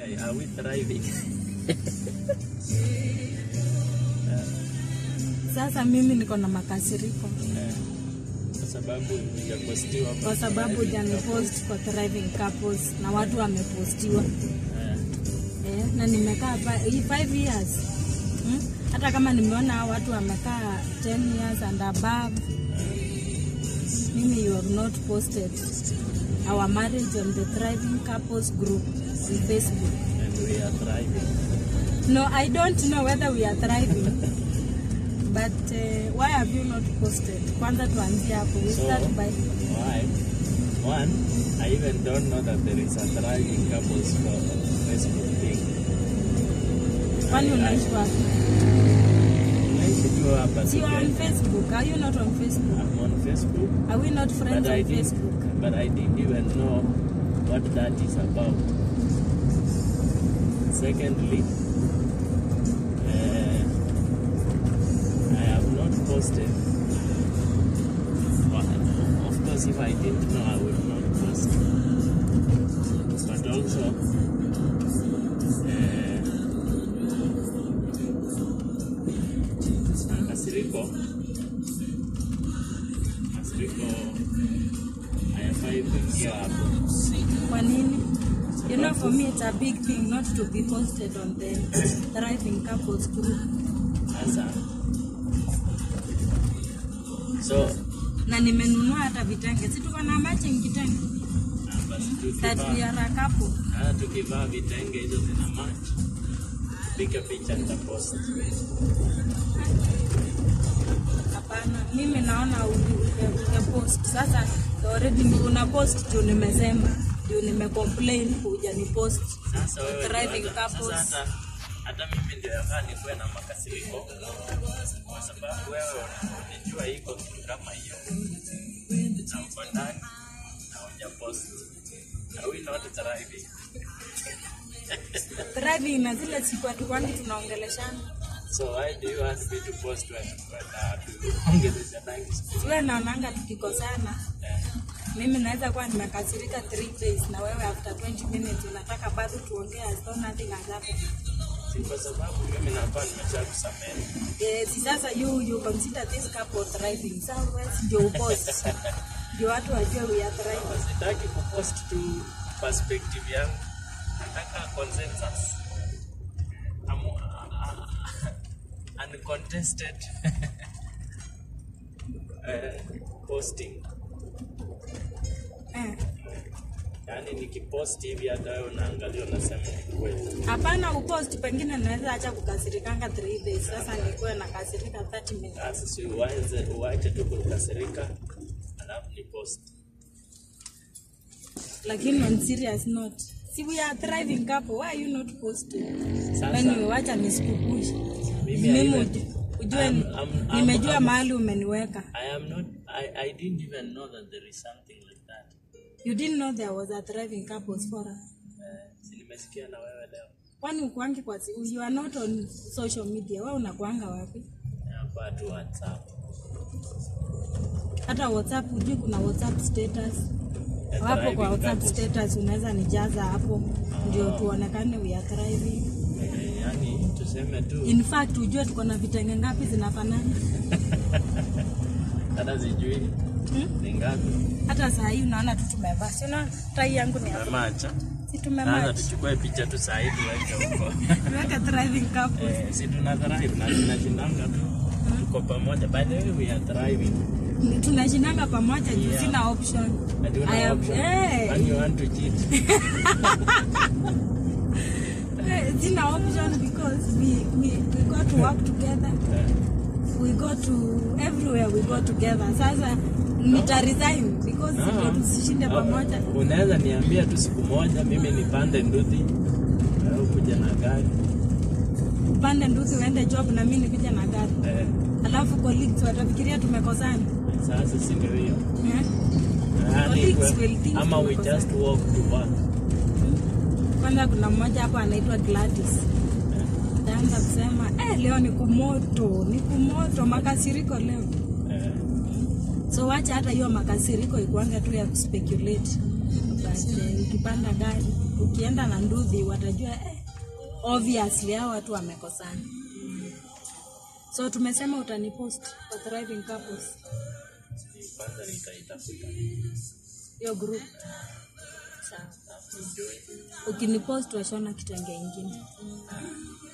are we thriving? Sasa mimi niko na makasiriko Eh, kwa sababu hujapostiwa kwa sababu thriving hujanipost kwa thriving couples na watu wamepostiwa Eh, eh, na nimekaa pa- hii 5 years hmm? hata kama nimeona hao watu wamekaa 10 years and above mimi you have not posted our marriage on the thriving couples group on facebook and we are thriving. no i don't know whether we are thriving but uh, why have you not posted kwanza tuanzie hapo we So, start by why? One, I even don't know that there is a thriving couples for Facebook thing. kwani I- I- unaishi wapi Naishi tu hapa So you are on Kenya. facebook are you not on facebook I'm on Facebook, are we not friends but I on didn't, facebook but I didn't even know what that is about. Secondly, uh, I have not posted. Well, of course, if I didn't know, I would not post. But also, uh, Kasiriko, Kasiriko hayafai kuingia hapo. kwa nini you know for me it's a big thing not to be posted on the thriving couples group Sasa so na nimenunua hata vitenge si tuko na matching kitenge ah, basi that we tukivaa are a couple ah, tukivaa vitenge hizo zina match, piga picha nitapost. hapana mimi naona umepost sasa already ni- una post juu nimesema juu nimecomplain kuja ni post Sasa wewe Thriving ndio hata- couples. sasa hata hata mimi ndio yafaa nikuwe na makasiriko kwa sababu wewe unajua iko kitu kama hiyo na uko ndani na hujapost. Are we not thriving? thriving na zile siku hatukwani tunaongeleshana So why do you want me to post when when uh, tuongelesha tangi siku? siwe naonanga tukikosana Eh, mimi naweza kuwa nimekasirika 3 days na wewe after 20 minutes unataka bado tuongee as though nothing has happened si kwa sababu mimi nakuwa nimeshakusamehe. Eh, si sasa you you consider this couple thriving so wewe ndio upost ndio watu wajue we are thriving Sitaki kupost tu perspective yangu, nataka consensus. I'm, uh, uncontested uh, posting. eh Yaani nikipost hivi hata wewe unaangalia unasema ni kweli. hapana upost pengine naweza acha kukasirikanga 3 days sasa nikuwe nakasirika 30 minutes Sasa si uanze uache tu kukasirika alafu ni post. lakini on serious note si we are thriving couple why are you not posting Sasa when wacha nisikukushi mimi mimi I even- uju- ujue I'm- ni- I'm- I'm- nimejua I'm- mahali umeniweka I am not I, I didn't even know that there is something like that. you didn't know there was a thriving couples forum Eh, si nimesikia na wewe leo. kwani ukuangi kwa si- you are not on social media wewe unakuanga wapi Hapa tu WhatsApp. hata whatsapp ujui kuna whatsapp status Ya hapo thriving kwa whatsapp couples. status unaweza nijaza hapo ndio tuonekane we are thriving Eh, yaani tuseme tu in fact ujue tuko na vitenge ngapi zinafanana hata sijui hmm? ni ngapi. hata saa hii unaona tu tumevaa si unaona tai yangu ni hapo Tumemacha. si Sasa tumemachi tuchukue picha tu saa hii tuweke huko. tuweke thriving couples Eh, si tuna thrive na tunashindanga tu. Tuko pamoja. By the way, we are thriving. tunashinanga pamoja juu Yeah. sina option And you I know have- option. eh. When you want to cheat. Eh, sina option because we, we, we go to work together Eh, we go to everywhere we go together sasa nita resign because Ah. ndio tusishinde pamoja Unaweza niambia tu siku moja mimi nipande nduthi. Wewe ukuje na gari. upande nduthi uende job na mimi nikuje na gari Eh, alafu colleagues watafikiria tumekosana sasa si ndio hiyo. eh? Yaani Colleagues kwe- will think ama we tumekosana. just walk to work. kwanza kuna mmoja hapo anaitwa Gladys Eh, taanza kusema eh, leo ni kumoto ni kumoto makasiriko leo eh, so wacha hata hiyo makasiriko ikuanga tu ya kuspeculate but eh, ukipanda gari ukienda na nduthi watajua eh, obviously hao watu wamekosana so tumesema utanipost for thriving couples kwanza nitaitafuta hiyo group sawa na kujoin ukinipost washona kitenge ingine